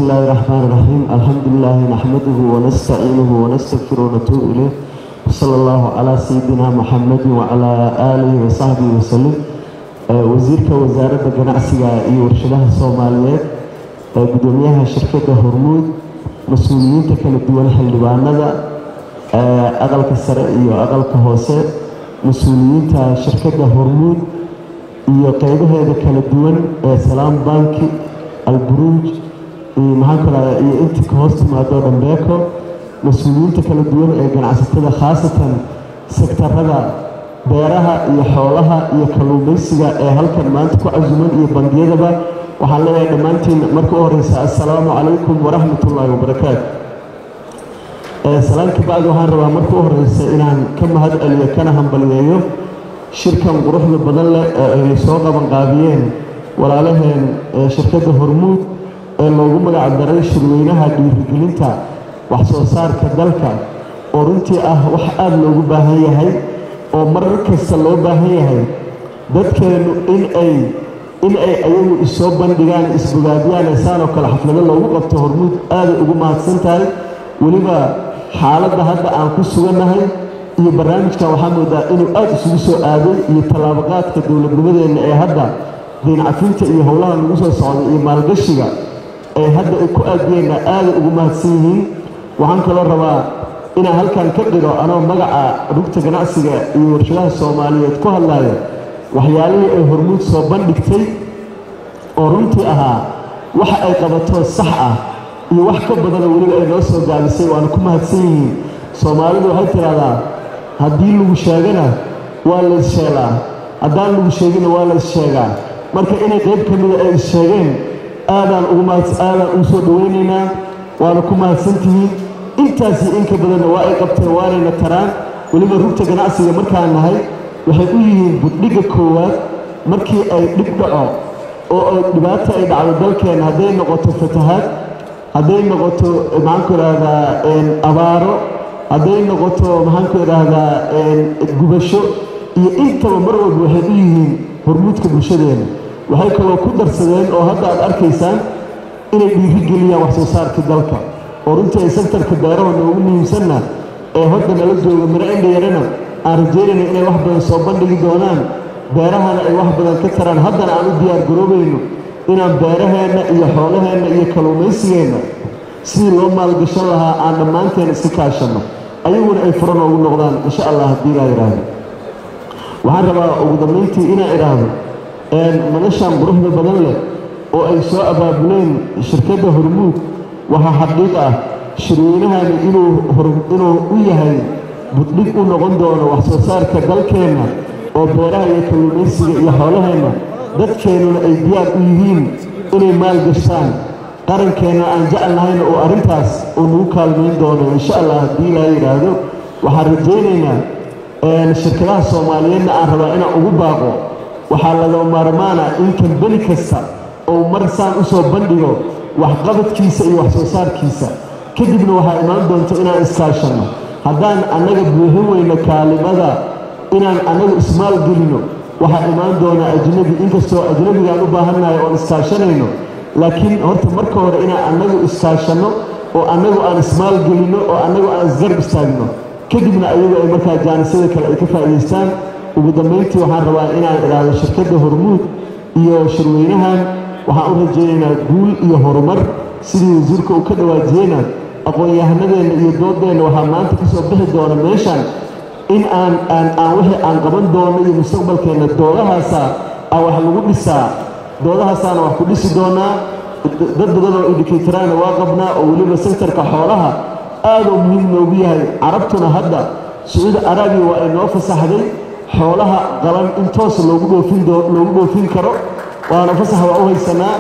الله الرحمن الرحيم الحمد لله نحمده ونستعينه ونستغفره ونتوب إليه وصلى الله على سيدنا محمد وعلى آله وصحبه وسلم wasiirka wasaaradda ganacsiga iyo warshadaha soomaaliyeed gudoomiyaha shirkadda hormuud mas-uuliyiinta kala duwan xildhibaanada aqalka sare iyo aqalka hoose mas-uuliyiinta shirkadda hormuud iyo qeybaheeda kala duwan ee salaam banki alburuuj maxaan kalaada iyo intii ka hoos timaado dhambeeko mas-uuliyiinta kala duwan ee ganacsatada khaasatan sektarada beeraha iyo xoolaha iyo kalluumaysiga ee halkan maanta ku casuman iyo bangiyadaba waxaan leeyahay dhammaantiin marka u horeysa assalaamu calaykum waraxmat ullaahi wabarakaatu salaamka bacdi waxaan rabaa marka u horeysa inaan ka mahad celiyo kana hambaliyeeyo shirkan quruxda badan leh ee ay soo qabanqaabiyeen walaalaheen shirkadda hormuud ee loogu magac daray shirweynaha dhiirigelinta wax soo saarka dalka oo runtii ah wax aada loogu baahan yahay oo marar kasta loo baahan yahay dadkeennu in ay in ay ayagu isoo bandhigaan isbogaadiyaan eesaan oo kale xaflado loogu qabto hormuud aaday ugu mahadsan tahay weliba xaaladda hadda aan ku sugannahay iyo barnaamijkan waxaa moodaa inuu aada isugu soo aaday iyo tallaabaqaadka dowladnimadeenna ee hadda diincafinta iyo howlaha lagu soo socday iyo maalgashiga ee hadda ay ku aadiyeenna aaday ugu mahadsan yihiin waxaan kaloo rabaa inaan halkan ka dhigo anoo magaca rugta ganacsiga iyo warshadaha soomaaliyeed ku hadlaya waxyaalihii ay hormuud soo bandhigtay oo runtii ahaa waxa ay qabato sax ah iyo wax ka badana weliba ay noo soo gaabisay waana ku mahadsan yihiin soomaalidu waxay tidhahdaa haddii lagu sheegana waa la issheelaa haddaan lagu sheegina waa la issheegaa marka inay qayb ka mida ay issheegeen aadaan ugu aadaan ugu soo dhawaynaynaa waana ku mahadsantihiin intaasi inka badanna waa ay qabteen waanayna taraan weliba rugta ganacsiga markaan nahay waxay u yihiin buddhigga koowaad markii ay dhib dhaco oo ay dhibaato ay dhacdo dalkeenna hadday noqoto fatahaad hadday noqoto maxaanku idhaahdaa abaaro hadday noqoto maxaanku idhaahdaa gubasho iyo intaba mar walba waxay u yihiin hormuudka bulshadeena waxay kaloo ku darsadeen oo hadda aad arkaysaan inay dhiirigeliyaan wax soo saarkii dalka oo runtii ay sektarka beeraha noogu muhiimsanna ee hodda nala jooga miro indhayarana aan rajeynayna inay wax badan soo bandhigi doonaan beerahana ay wax badan ka taraan haddana aan u diyaar garoobayno inaan beeraheenna iyo xoolaheenna iyo kalluumaysigeenna sidii loo maalgashan lahaa aan dhammaanteen iska kaashanno ayaguna ay furo noogu noqdaan insha allah haddii laa yidhaahdo waxaan rabaa ugu dambayntii inaan idhaahdo madashan quruxda badan leh oo ay soo abaabuleen shirkadda hormuud waxaa xaqiiq ah shirweynahani inuu u yahay buddhig u noqon doono wax soo saarka dalkeenna oo beeraha iyo kalluumaysiga iyo xoolaheenna dadkeennuna ay diyaar u yihiin inay maalgashtaan qarankeenna aan jecel nahayna oo arrintaas uu nagu kaalmayn doono insha allah haddii laa yidhaahdo waxaan rajaynaynaa shirkadaha soomaaliyeedna aan rabaa inaan ugu baaqo waxaa laga maarmaana in kambeni kasta oo mar saan u soo bandhigo waxqabadkiisa iyo wax soo saarkiisa kadibna waxaa imaan doonta inaan iskaashanno haddaan annaga buuxin weyno kaalimada inaan annagu ismaalgelino waxaa imaan doonaa ajnabi inkastoo ajnabigaan u baahannahay oon iskaashanayno laakiin horta marka hore inaan annagu iskaashanno oo annagu aan ismaalgelinno oo annagu aan isgarb istaagno kadibna ayagu ay markaa jaanisada kale ay ka faa'idaystaan ugu dambayntii waxaan rabaa inaan idhaahdo shirkadda hormuud iyo shirweynahan waxaan u rajaynaynaa guul iyo horumar sidii wasiirka uu ka dhawaajiyeyna aqoon-yahanadeenna iyo doodeenna waxaa maanta ka soo bixi doona meeshan in aan aan aan wixii aan qaban doono iyo mustaqbalkeenna doodahaasa aa wax lagu dhisaa doodahaasaana wax ku dhisi doonaa dad badan oo indhikaytaraana waa qabnaa oo weliba sektarka xoolaha aaduu muhiim noogu yahay carabtuna hadda sacuudi araabiya waa ay noo fasaxday xoolaha qalan in toos loogu dhoofin loogu dhoofin karo waana fasax waa u haysanaa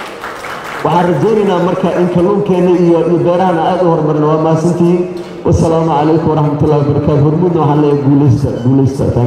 waxaan rajaynaynaa marka in kalluunkeenna iyo iyo beerahana aad u horumarina waa mahadsantihiin wasalaamu calaykum waraxmat ullahi wabarakaatu hormuudna waxaan leeyahay guulaysta guulaysta